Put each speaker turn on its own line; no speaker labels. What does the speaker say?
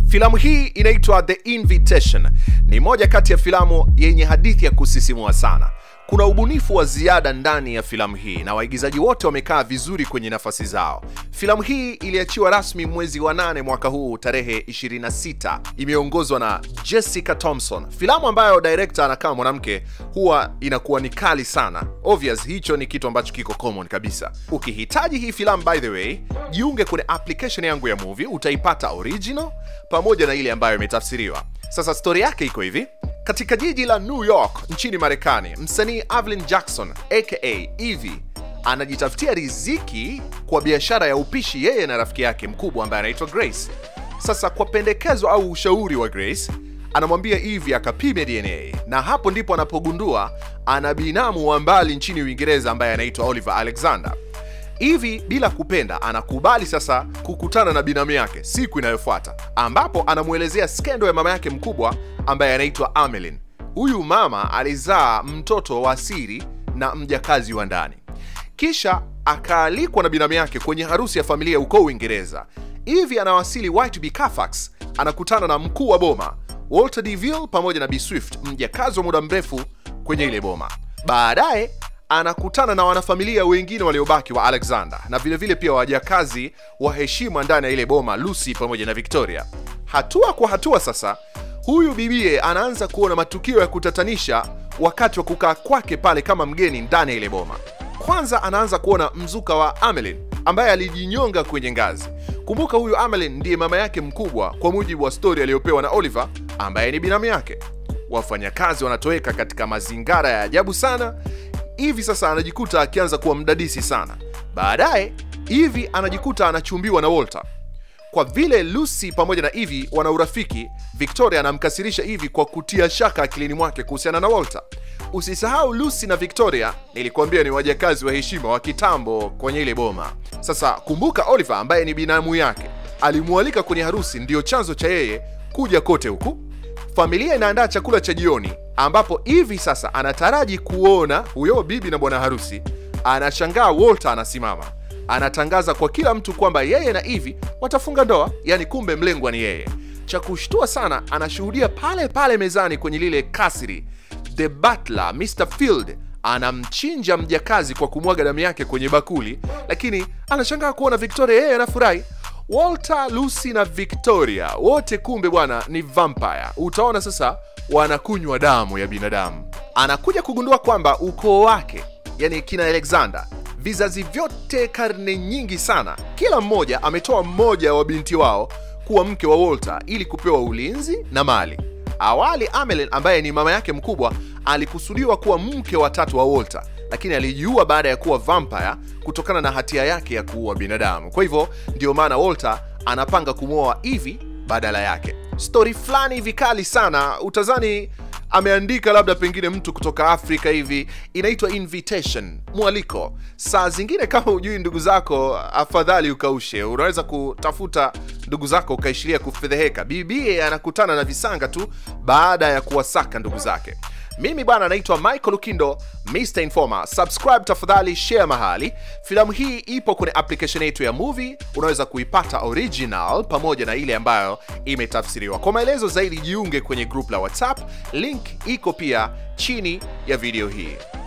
Filamu hii inaitwa The Invitation. Ni moja kati ya filamu yenye hadithi ya kusisimua sana. Kuna ubunifu wa ziada ndani ya filamu hii na waigizaji wote wamekaa vizuri kwenye nafasi zao. Filamu hii iliachiwa rasmi mwezi wa nane mwaka huu tarehe 26. Imeongozwa na Jessica Thompson, filamu ambayo director anakaa mwanamke huwa inakuwa ni kali sana. Obvious, hicho ni kitu ambacho kiko common kabisa. Ukihitaji hii filamu, by the way, jiunge kwenye application yangu ya movie, utaipata original pamoja na ile ambayo imetafsiriwa. Sasa stori yake iko hivi. Katika jiji la New York nchini Marekani, msanii Evelyn Jackson aka Evie anajitafutia riziki kwa biashara ya upishi yeye na rafiki yake mkubwa ambaye anaitwa Grace. Sasa kwa pendekezo au ushauri wa Grace, anamwambia Evie akapime DNA, na hapo ndipo anapogundua ana binamu wa mbali nchini Uingereza ambaye anaitwa Oliver Alexander. Hivi bila kupenda anakubali sasa kukutana na binamu yake siku inayofuata, ambapo anamwelezea skendo ya mama yake mkubwa ambaye anaitwa Amelin. Huyu mama alizaa mtoto wa siri na mjakazi wa ndani, kisha akaalikwa na binamu yake kwenye harusi ya familia huko Uingereza. Hivi anawasili Whitby, Carfax, anakutana na mkuu wa boma Walter Deville pamoja na B Swift, mjakazi wa muda mrefu kwenye ile boma. Baadaye anakutana na wanafamilia wengine waliobaki wa Alexander na vilevile vile pia wajakazi wa heshima ndani ya ile boma Lucy pamoja na Victoria. Hatua kwa hatua sasa, huyu bibie anaanza kuona matukio ya kutatanisha wakati wa kukaa kwake pale kama mgeni ndani ya ile boma. Kwanza anaanza kuona mzuka wa Amelin ambaye alijinyonga kwenye ngazi. Kumbuka huyu Amelin ndiye mama yake mkubwa kwa mujibu wa stori aliyopewa na Oliver ambaye ni binamu yake. Wafanyakazi wanatoweka katika mazingara ya ajabu sana hivi sasa anajikuta akianza kuwa mdadisi sana. Baadaye hivi anajikuta anachumbiwa na Walter. Kwa vile Lucy pamoja na Evie wana urafiki, Victoria anamkasirisha Evie kwa kutia shaka akilini mwake kuhusiana na Walter. Usisahau Lucy na Victoria, nilikuambia ni wajakazi wa heshima wa kitambo kwenye ile boma. Sasa kumbuka, Oliver ambaye ni binamu yake alimwalika kwenye harusi, ndiyo chanzo cha yeye kuja kote huku. Familia inaandaa chakula cha jioni ambapo hivi sasa anataraji kuona huyo bibi na bwana harusi. Anashangaa Walter anasimama, anatangaza kwa kila mtu kwamba yeye na Evie watafunga ndoa, yani kumbe mlengwa ni yeye. Cha kushtua sana, anashuhudia pale pale mezani kwenye lile kasri, the butler Mr Field anamchinja mjakazi kwa kumwaga damu yake kwenye bakuli, lakini anashangaa kuona Victoria yeye anafurahi. Walter, Lucy na Victoria wote kumbe bwana ni vampire. Utaona sasa wanakunywa damu ya binadamu. Anakuja kugundua kwamba ukoo wake, yani kina Alexander, vizazi vyote, karne nyingi sana, kila mmoja ametoa mmoja wa binti wao kuwa mke wa Walter ili kupewa ulinzi na mali. Awali Amelin ambaye ni mama yake mkubwa alikusudiwa kuwa mke wa tatu wa Walter, lakini alijiua baada ya kuwa vampire kutokana na hatia yake ya kuua binadamu. Kwa hivyo ndio maana Walter anapanga kumwoa Evie badala yake. Stori fulani hivi kali sana, utazani ameandika labda pengine mtu kutoka Afrika hivi. Inaitwa invitation, mwaliko. Saa zingine kama hujui ndugu zako, afadhali ukaushe. Unaweza kutafuta ndugu zako ukaishiria kufedheheka. Bibie anakutana na visanga tu baada ya kuwasaka ndugu zake. Mimi bwana naitwa Michael Lukindo, Mr Informer. Subscribe tafadhali, share mahali. Filamu hii ipo kwenye application yetu ya movie, unaweza kuipata original pamoja na ile ambayo imetafsiriwa. Kwa maelezo zaidi, jiunge kwenye group la WhatsApp, link iko pia chini ya video hii.